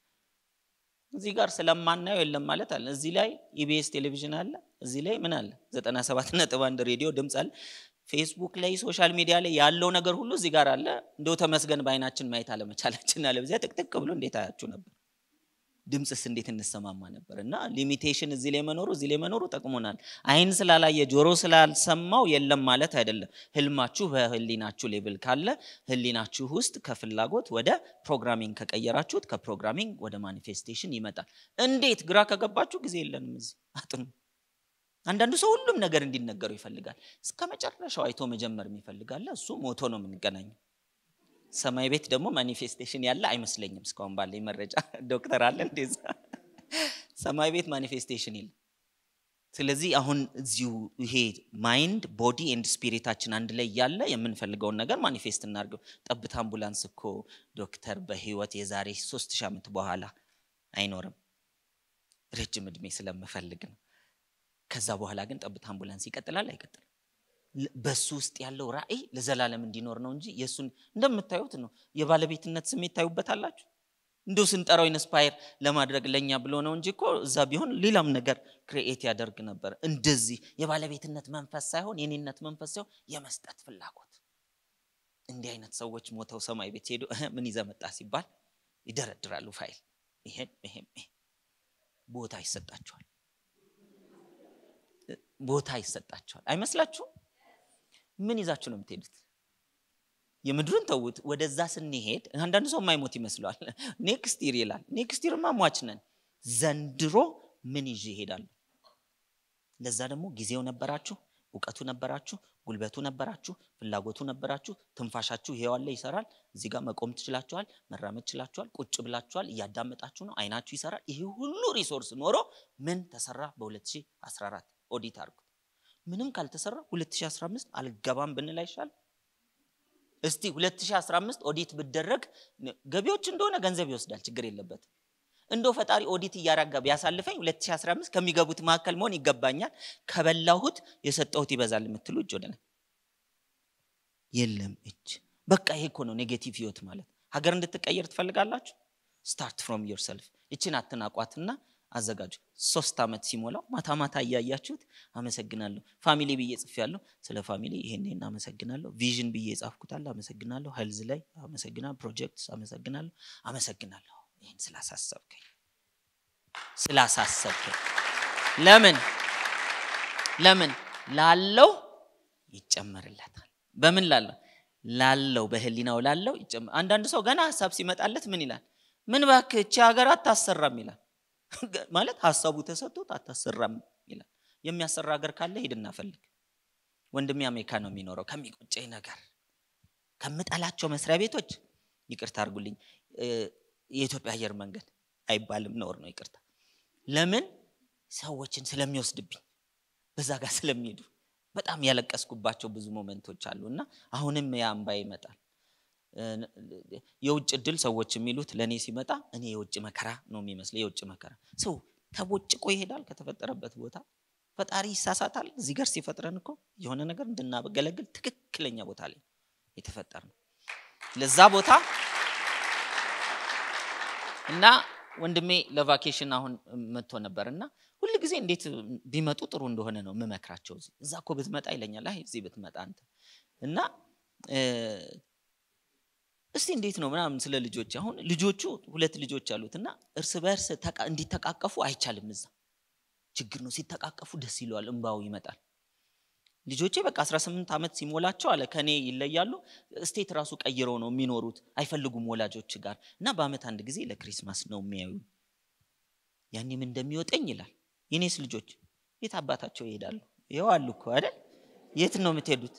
እዚህ ጋር ስለማናየው የለም ማለት አለ። እዚህ ላይ ኢቢኤስ ቴሌቪዥን አለ። እዚህ ላይ ምን አለ? ዘጠና ሰባት ነጥብ አንድ ሬዲዮ ድምፅ አለ። ፌስቡክ ላይ ሶሻል ሚዲያ ላይ ያለው ነገር ሁሉ እዚህ ጋር አለ። እንደው ተመስገን በአይናችን ማየት አለመቻላችን አለ። በዚያ ጥቅጥቅ ብሎ እንዴት አያችሁ ነበር? ድምፅስ እንዴት እንሰማማ ነበር? እና ሊሚቴሽን እዚህ ላይ መኖሩ እዚህ ላይ መኖሩ ጠቅሞናል። አይን ስላላየ ጆሮ ስላልሰማው የለም ማለት አይደለም። ህልማችሁ በህሊናችሁ ሌብል ካለ ህሊናችሁ ውስጥ ከፍላጎት ወደ ፕሮግራሚንግ ከቀየራችሁት ከፕሮግራሚንግ ወደ ማኒፌስቴሽን ይመጣል። እንዴት ግራ ከገባችሁ ጊዜ የለንም። እዚህ አጥኑ። አንዳንዱ ሰው ሁሉም ነገር እንዲነገረው ይፈልጋል። እስከ መጨረሻው አይቶ መጀመር የሚፈልጋለ እሱ ሞቶ ነው የምንገናኘው። ሰማይ ቤት ደግሞ ማኒፌስቴሽን ያለ አይመስለኝም። እስካሁን ባለኝ መረጃ ዶክተር አለ እንደዛ ሰማይ ቤት ማኒፌስቴሽን የለም። ስለዚህ አሁን እዚሁ ይሄ ማይንድ ቦዲ ኤንድ ስፒሪታችን አንድ ላይ ያለ የምንፈልገውን ነገር ማኒፌስት እናድርገው። ጠብታ አምቡላንስ እኮ ዶክተር በህይወት የዛሬ ሶስት ሺህ ዓመት በኋላ አይኖርም። ረጅም እድሜ ስለምፈልግ ነው። ከዛ በኋላ ግን ጠብታ አምቡላንስ ይቀጥላል አይቀጥልም? በሱ ውስጥ ያለው ራዕይ ለዘላለም እንዲኖር ነው እንጂ የእሱን እንደምታዩት ነው። የባለቤትነት ስሜት ታዩበታላችሁ። እንዲሁ ስንጠራው ኢንስፓየር ለማድረግ ለእኛ ብሎ ነው እንጂ እኮ እዛ ቢሆን ሌላም ነገር ክሪኤት ያደርግ ነበር። እንደዚህ የባለቤትነት መንፈስ ሳይሆን የኔነት መንፈስ ሳይሆን የመስጠት ፍላጎት። እንዲህ አይነት ሰዎች ሞተው ሰማይ ቤት ሄዱ ምን ይዘህ መጣ ሲባል ይደረድራሉ ፋይል። ይሄም ይሄም ቦታ ይሰጣቸዋል፣ ቦታ ይሰጣቸዋል። አይመስላችሁም? ምን ይዛችሁ ነው የምትሄዱት? የምድሩን ተዉት። ወደዛ ስንሄድ አንዳንዱ ሰው የማይሞት ይመስለዋል። ኔክስት ይር ይላል። ኔክስት ይርማ ሟች ነን። ዘንድሮ ምን ይዤ እሄዳለሁ? ለዛ ደግሞ ጊዜው ነበራችሁ፣ እውቀቱ ነበራችሁ፣ ጉልበቱ ነበራችሁ፣ ፍላጎቱ ነበራችሁ፣ ትንፋሻችሁ ይሄው አለ ይሰራል። እዚህ ጋር መቆም ትችላችኋል፣ መራመድ ትችላችኋል፣ ቁጭ ብላችኋል፣ እያዳመጣችሁ ነው፣ አይናችሁ ይሰራል። ይህ ሁሉ ሪሶርስ ኖሮ ምን ተሰራ? በ2014 ኦዲት አድርጉት። ምንም ካልተሰራ 2015 አልገባም ብንል አይሻል? እስቲ 2015 ኦዲት ብደረግ ገቢዎች እንደሆነ ገንዘብ ይወስዳል፣ ችግር የለበትም። እንደው ፈጣሪ ኦዲት እያረጋ ቢያሳልፈኝ 2015 ከሚገቡት መካከል መሆን ይገባኛል፣ ከበላሁት የሰጠሁት ይበዛል የምትሉ እጅ ወደ ላይ የለም እጅ። በቃ ይሄ እኮ ነው ኔጌቲቭ ህይወት ማለት። ሀገር እንድትቀየር ትፈልጋላችሁ? ስታርት ፍሮም ዮር ሰልፍ። ይችን አትናቋትና አዘጋጁ። ሶስት ዓመት ሲሞላው ማታ ማታ እያያችሁት አመሰግናለሁ ፋሚሊ ብዬ ጽፌያለሁ። ስለ ፋሚሊ ይሄን ይሄን አመሰግናለሁ። ቪዥን ብዬ የጻፍኩታል አመሰግናለሁ። ሄልዝ ላይ አመሰግናለሁ። ፕሮጀክትስ አመሰግናለሁ። አመሰግናለሁ ይህን ስላሳሰብከኝ ስላሳሰብከኝ። ለምን ለምን ላለው ይጨመርለታል። በምን ላለው ላለው በህሊናው ላለው ይጨመር። አንዳንድ ሰው ገና ሀሳብ ሲመጣለት ምን ይላል? ምን እባክህ እቺ ሀገር አታሰራም ይላል። ማለት ሀሳቡ ተሰጥቶት አታሰራም ይላል። የሚያሰራ ሀገር ካለ ሂድና ፈልግ። ወንድሜ አሜሪካ ነው የሚኖረው። ከሚቆጨኝ ነገር ከምጠላቸው መስሪያ ቤቶች ይቅርታ አድርጉልኝ፣ የኢትዮጵያ አየር መንገድ አይባልም፣ ነውር ነው፣ ይቅርታ። ለምን ሰዎችን ስለሚወስድብኝ በዛ ጋር ስለሚሄዱ በጣም ያለቀስኩባቸው ብዙ ሞመንቶች አሉ እና አሁንም ያ እምባ ይመጣል። የውጭ እድል ሰዎች የሚሉት ለእኔ ሲመጣ እኔ የውጭ መከራ ነው የሚመስለው። የውጭ መከራ ሰው ተቦጭቆ ይሄዳል ከተፈጠረበት ቦታ። ፈጣሪ ይሳሳታል። እዚህ ጋር ሲፈጥረን እኮ የሆነ ነገር እንድናገለግል ትክክለኛ ቦታ ላይ የተፈጠር ነው። ለዛ ቦታ እና ወንድሜ ለቫኬሽን አሁን መጥቶ ነበር እና ሁል ጊዜ እንዴት ቢመጡ ጥሩ እንደሆነ ነው የምመክራቸው። እዚህ እዛ እኮ ብትመጣ ይለኛል። አይ እዚህ ብትመጣ አንተ እና እ፣ እስቲ እንዴት ነው ምናምን ስለ ልጆች አሁን ልጆቹ ሁለት ልጆች አሉት እና እርስ በእርስ ተቃ- እንዲተቃቀፉ አይቻልም። እዛ ችግር ነው። ሲተቃቀፉ ደስ ይለዋል፣ እንባው ይመጣል። ልጆቼ በቃ 18 ዓመት ሲሞላቸው አለ ከኔ ይለያሉ። ስቴት ራሱ ቀይረው ነው የሚኖሩት፣ አይፈልጉም ወላጆች ጋር እና በአመት አንድ ጊዜ ለክሪስማስ ነው የሚያዩ። ያኔም እንደሚወጠኝ ይላል። የኔስ ልጆች የት አባታቸው ይሄዳሉ? ይኸው አሉ እኮ አይደል? የት ነው የምትሄዱት?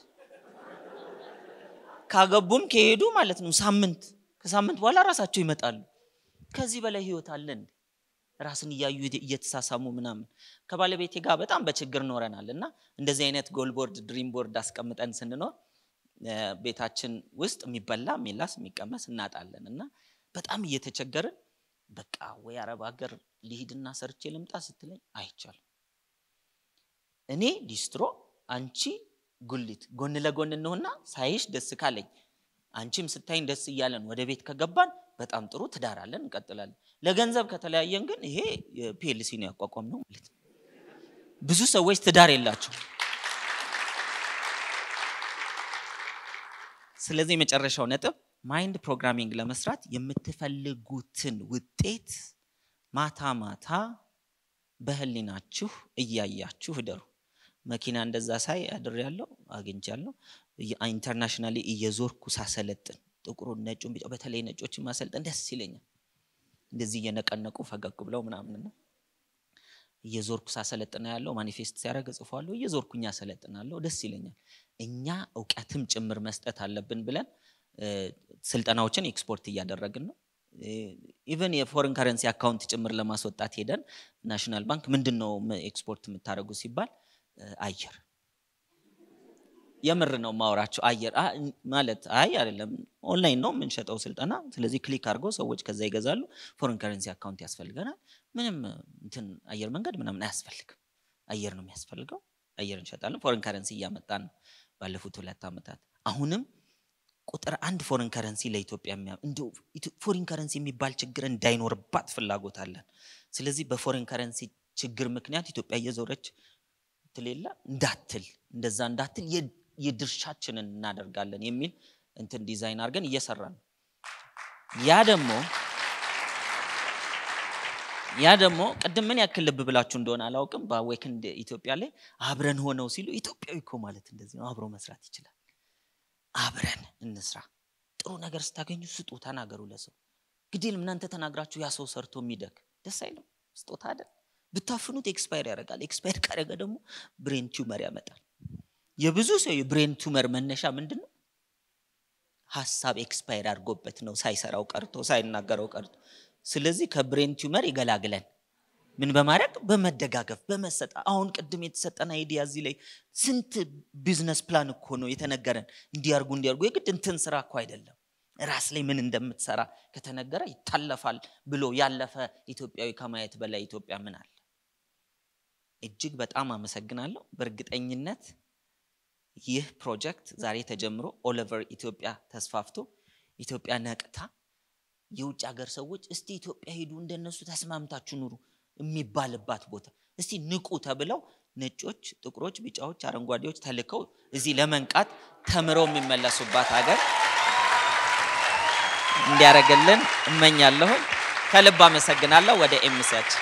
ካገቡም ከሄዱ ማለት ነው ሳምንት ከሳምንት በኋላ ራሳቸው ይመጣሉ። ከዚህ በላይ ህይወት አለ እንዴ? ራስን እያዩ እየተሳሳሙ ምናምን ከባለቤቴ ጋር በጣም በችግር ኖረናል እና እንደዚህ አይነት ጎል ቦርድ ድሪም ቦርድ አስቀምጠን ስንኖር እ፣ ቤታችን ውስጥ የሚበላ የሚላስ የሚቀመስ እናጣለን እና በጣም እየተቸገርን በቃ ወይ አረብ ሀገር ልሂድና ሰርቼ ልምጣ ስትለኝ አይቻልም። እኔ ሊስትሮ አንቺ ጉሊት ጎን ለጎን እንሆና ሳይሽ ደስ ካለኝ አንቺም ስታይን ደስ እያለን ወደ ቤት ከገባን በጣም ጥሩ ትዳር አለን እንቀጥላለን። ለገንዘብ ከተለያየን ግን ይሄ ፒኤልሲ ነው ያቋቋም ነው ማለት ነው። ብዙ ሰዎች ትዳር የላቸው። ስለዚህ የመጨረሻው ነጥብ ማይንድ ፕሮግራሚንግ ለመስራት የምትፈልጉትን ውጤት ማታ ማታ በህሊናችሁ እያያችሁ እደሩ። መኪና እንደዛ ሳይ አድሬያለሁ፣ አግኝቻለሁ። ኢንተርናሽናሊ እየዞርኩ ሳሰለጥን ጥቁሩን፣ ነጩን፣ ቢጫ በተለይ ነጮችን ማሰልጠን ደስ ይለኛል። እንደዚህ እየነቀነቁ ፈገግ ብለው ምናምን ነው። እየዞርኩ ሳሰለጥና ያለው ማኒፌስት ሲያደርግ እጽፏለሁ። እየዞርኩኝ አሰለጥናለሁ፣ ደስ ይለኛል። እኛ እውቀትም ጭምር መስጠት አለብን ብለን እ፣ ስልጠናዎችን ኤክስፖርት እያደረግን ነው። ኢቨን የፎሬን ከረንሲ አካውንት ጭምር ለማስወጣት ሄደን ናሽናል ባንክ ምንድን ነው ኤክስፖርት የምታደርጉ ሲባል እ፣ አየር የምር ነው ማወራቸው አየር አ- ማለት አይ አይደለም ኦንላይን ነው የምንሸጠው ስልጠና ስለዚህ ክሊክ አድርገው ሰዎች ከዛ ይገዛሉ ፎሬን ከረንሲ አካውንት ያስፈልገናል ምንም እንትን አየር መንገድ ምናምን አያስፈልግም አየር ነው የሚያስፈልገው አየር እንሸጣለን ፎሬን ከረንሲ እያመጣን ነው ባለፉት ሁለት ዓመታት አሁንም ቁጥር አንድ ፎሬን ከረንሲ ለኢትዮጵያ የሚያ እንዲሁ ኢትዮ- ፎሬን ከረንሲ የሚባል ችግር እንዳይኖርባት ፍላጎት አለን ስለዚህ በፎሬን ከረንሲ ችግር ምክንያት ኢትዮጵያ እየዞረች ትል የለ እንዳትል እንደዛ እንዳትል የ- የድርሻችንን እናደርጋለን የሚል እንትን ዲዛይን አድርገን እየሰራ ነው። ያ ደግሞ ያ ደግሞ ቅድም ምን ያክል ልብ ብላችሁ እንደሆነ አላውቅም። በአዌክንድ ኢትዮጵያ ላይ አብረን ሆነው ሲሉ ኢትዮጵያዊ እኮ ማለት እንደዚህ ነው፣ አብሮ መስራት ይችላል። አብረን እንስራ። ጥሩ ነገር ስታገኙ ስጡ፣ ተናገሩ ለሰው ግዴለም። እናንተ ተናግራችሁ ያ ሰው ሰርቶ የሚደግ ደስ አይልም? ስጦታ አይደል? ብታፍኑት ኤክስፓየር ያደርጋል። ኤክስፓየር ካደረገ ደግሞ ብሬን ቲዩመር ያመጣል። የብዙ ሰው የብሬን ቱመር መነሻ ምንድን ነው? ሀሳብ ኤክስፓየር አድርጎበት ነው፣ ሳይሰራው ቀርቶ ሳይናገረው ቀርቶ። ስለዚህ ከብሬን ቲዩመር ይገላግለን። ምን በማድረግ በመደጋገፍ በመሰጣ አሁን ቅድም የተሰጠን አይዲያ እዚህ ላይ ስንት ቢዝነስ ፕላን እኮ ነው የተነገረን። እንዲያርጉ እንዲያርጉ የግድ እንትን ስራ እኮ አይደለም። ራስ ላይ ምን እንደምትሰራ ከተነገረ ይታለፋል ብሎ ያለፈ ኢትዮጵያዊ ከማየት በላይ ኢትዮጵያ ምን አለ? እጅግ በጣም አመሰግናለሁ። በእርግጠኝነት ይህ ፕሮጀክት ዛሬ ተጀምሮ ኦለቨር ኢትዮጵያ ተስፋፍቶ ኢትዮጵያ ነቅታ የውጭ ሀገር ሰዎች እስቲ ኢትዮጵያ ሄዱ እንደነሱ ተስማምታችሁ ኑሩ የሚባልባት ቦታ እስቲ ንቁ ተብለው ነጮች፣ ጥቁሮች፣ ቢጫዎች፣ አረንጓዴዎች ተልከው እዚህ ለመንቃት ተምረው የሚመለሱባት ሀገር እንዲያደርግልን እመኛለሁ። ከልብ አመሰግናለሁ። ወደ ኤምሲያችን